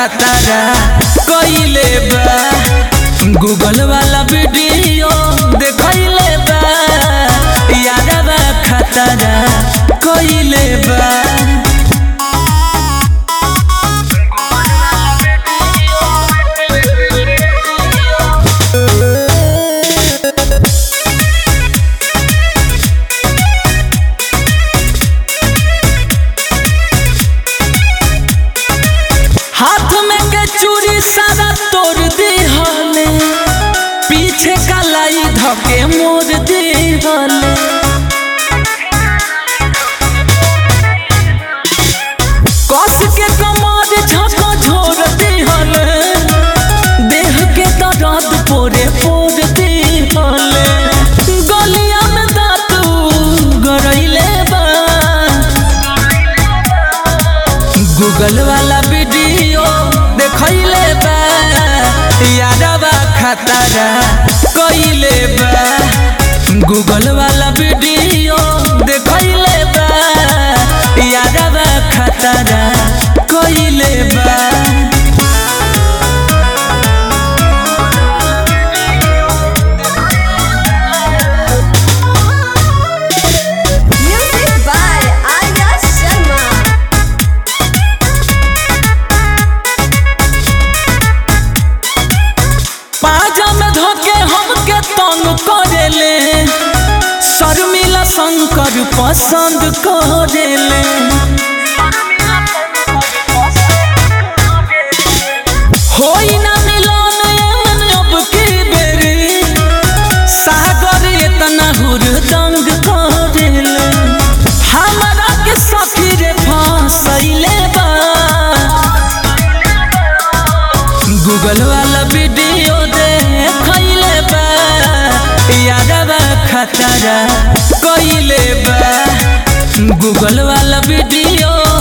खतरा कइले बा गूगल वाला वीडियो देखइले बा यारवा खतरा कइले बा हाथ में के चूड़ी सारा तोड़ दी हले पीछे कलाई धके मोड़ दी हले कस के कमर झका झोर दी हले देह के दर्द पोरे पोर दी हले गलिया में दांत गरइले बा गूगल वाला वीडियो देखइले बा यारवा खतरा कइले बा गूगल वाला वीडियो देखइले बा यारवा खतरा कइले बा Music by Arya Sharma. पाजा में धोके हमके तंग करेले शर्मिला शंकर पसंद करेले होई ना मिलन एमन अब की बेरी सागर इतना हुरदंग करेले हमरा के सखी रे फसैले बा गूगल वाला वीडियो देखइले बा यादवा खतरा कइले बा गूगल वाला वीडियो